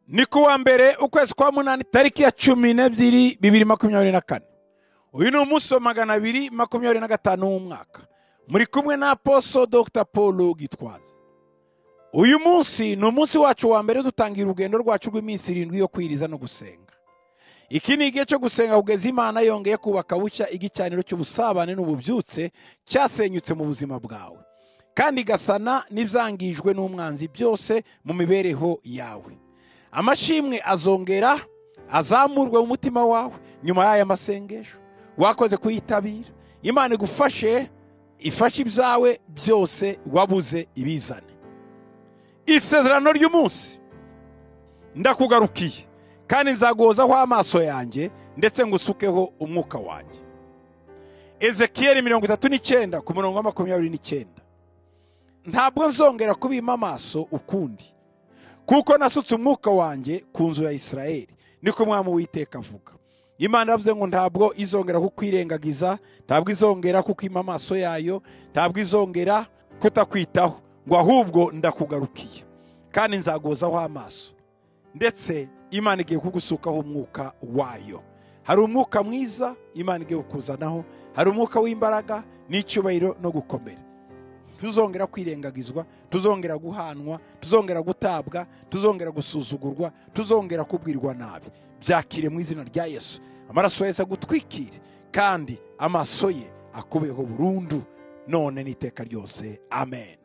ni ku wa mbere ukwezi kwa munani tariki ya cumi n'ebyiri bibiri makumyabiri na kane uyu ni umunsi wa magana abiri makumyabiri na gatanu w'umwaka muri kumwe na aposo dr paul gitwaza uyu munsi ni umunsi wacu wa mbere dutangira urugendo rwacu rw'iminsi irindwi yo kwiriza no gusenga iki ni igihe cyo gusenga kugeza imana yongeye kubaka bushya igicaniro cy'ubusabane n'ububyutse cyasenyutse mu buzima bwawe kandi igasana n'ibyangijwe n'umwanzi byose mu mibereho yawe amashimwe azongera azamurwe mu mutima wawe nyuma y'aya masengesho wakoze kuyitabira imana igufashe ifashe ibyawe byose wabuze ibizane isezerano ry'umunsi ndakugarukiye kandi nzaguhozaho amaso yanjye ndetse ngo usukeho umwuka wanjye ezekiyeri mirongo itatu n'icyenda ku murongo wa makumyabiri n'icyenda ntabwo nzongera kubima amaso ukundi kuko nasutse umwuka wanjye ku nzu ya isirayeli niko umwami witeka avuga imana yavuze ngo ntabwo izongera kukwirengagiza ntabwo izongera kukwima amaso yayo ntabwo izongera kutakwitaho ngo ahubwo ndakugarukiye kandi nzagozaho amaso ndetse imana igiye kugusukaho umwuka wayo hari umwuka mwiza imana igiye kukuzanaho hari umwuka w'imbaraga n'icyubahiro no gukomera tuzongera kwirengagizwa tuzongera guhanwa tuzongera gutabwa tuzongera gusuzugurwa tuzongera kubwirwa nabi byakire mu izina rya yesu amaraso yose agutwikire kandi amaso ye akubeho burundu none n'iteka ryose amen